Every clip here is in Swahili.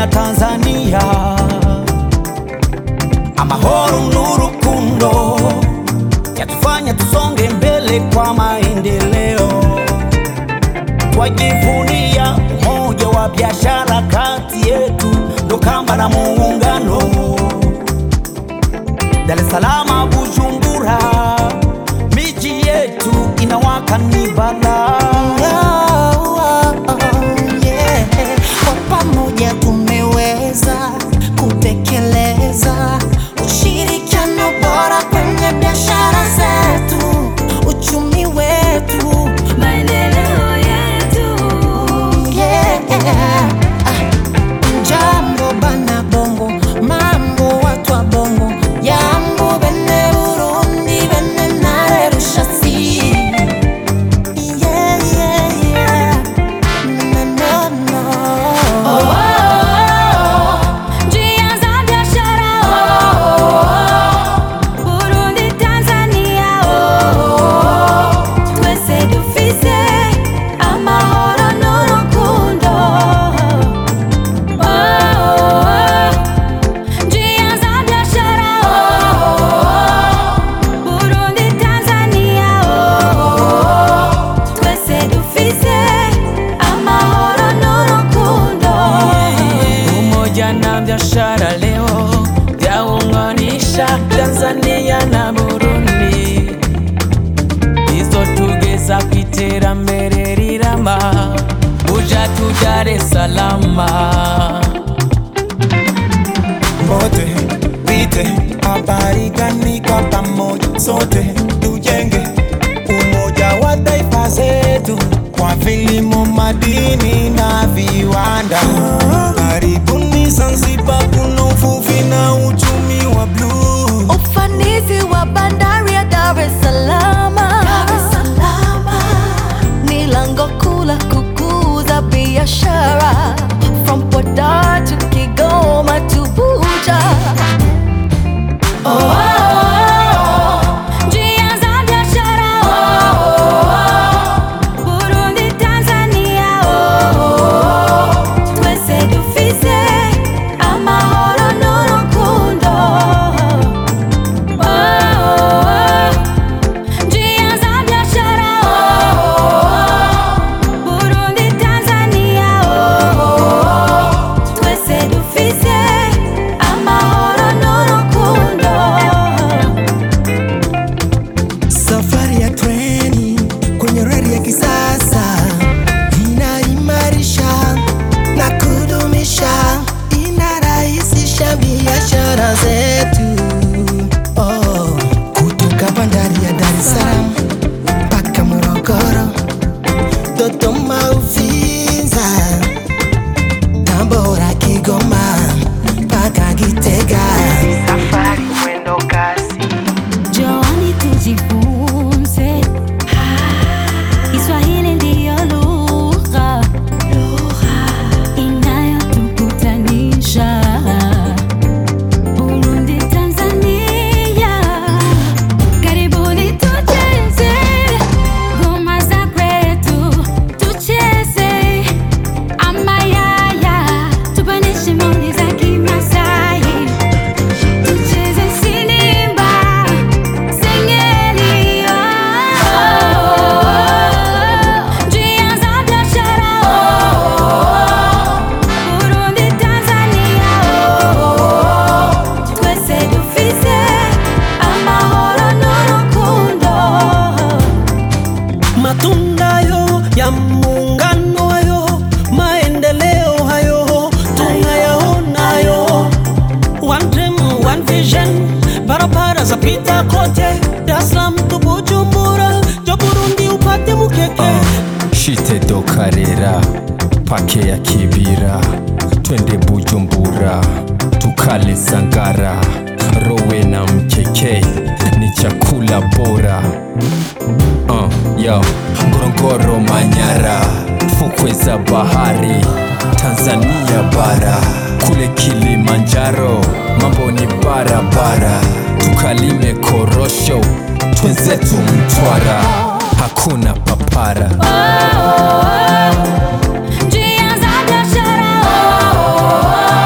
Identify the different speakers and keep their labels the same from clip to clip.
Speaker 1: na Tanzania amahoro n'urukundo yatufanya tusonge mbele kwa maendeleo. Twajivunia umoja wa biashara kati yetu, ndo kamba na muungano. Dar es Salaam, Bujumbura, miji yetu inawaka ni balaa.
Speaker 2: Yeah. Kwa pamoja tumeweza kutekeleza ushirikiano bora kwenye biashara zetu, uchumi wetu,
Speaker 3: maendeleo yetu.
Speaker 2: yeah. Ah, Jambo bana bongo, mambo watu wa bongo, yambo bene Burundi bene nare rushasi. Yeah, yeah, yeah. No, no, no.
Speaker 3: Oh, oh, oh. Njia za biashara oh, oh. Burundi, Tanzania oh, oh. Twese dufise amahoro n'urukundo oh, oh, oh. Njia za biashara oh, oh. Burundi, Tanzania oh, oh. Twese dufise amahoro n'urukundo
Speaker 1: Umoja na biashara leo vyaunganisha Tanzania na Burundi, izo tugeza ku iterambere rirama buja tu Dar es Salaam.
Speaker 4: wote pite habari gani kwa pamoja, sote tujenge umoja wa taifa zetu kwa vilimo, madini na viwanda. Karibuni Zanzibar, kuna uvuvi na uchumi wa bluu.
Speaker 3: Ufanisi wa bandari ya Dar es Salaam ni lango kuu la kukuza biashara from Podar to Kigoma to Buja. Oh, oh, oh. Njia za biashara oh, oh, oh. Burundi, Tanzania oh, oh, oh. Twese dufise amahoro n'urukundo Oh, oh, oh. Njia za biashara oh, oh, oh. Burundi, Tanzania oh, oh, oh. Twese dufise amahoro n'urukundo
Speaker 4: Safari ya treni kwenye reli ya kisasa inaimarisha na kudumisha, inarahisisha biashara zetu. Oh, kutoka bandari ya Dar es Salaam mpaka Morogoro, Dodoma, Uvinza, Tabora, Kigoma mpaka Gitega. Safari mwendo kasi
Speaker 3: Njooni tujifunze, Kiswahili ndiyo lugha inayotukutanisha. Burundi, Tanzania, karibuni tucheze ngoma za kwetu, tucheze amayaya, tupanishe moni za Kimasai. Tucheze sinimba, singeli, oh, oh, oh. Njia za biashara, oh, oh, oh. Burundi, Tanzania, oh, oh, oh. Twese dufise amahoro n'urukundo
Speaker 1: Matunda yo ya muungano hayo, maendeleo hayo tunayaonayo. One dream, one vision, barabara za pita kote, Dar es Salaam tu Bujumbura, jo Burundi upate mukeke.
Speaker 5: shite dokarera pake ya kibira twende bujumbura tukale sangara rowe na mkeke ni chakula bora uh, yo ngorongoro manyara fukwe za bahari tanzania bara kule kilimanjaro mambo ni barabara tukalime korosho twenzetu mtwara hakuna papara
Speaker 3: Njia za biashara, oh, oh, oh.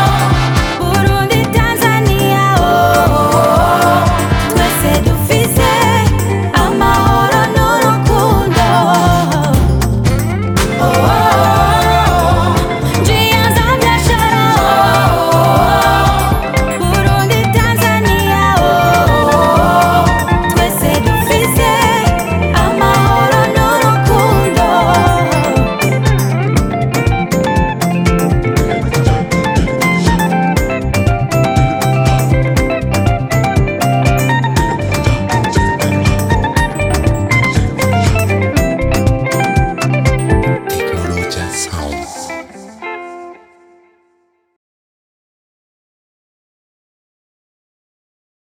Speaker 6: house.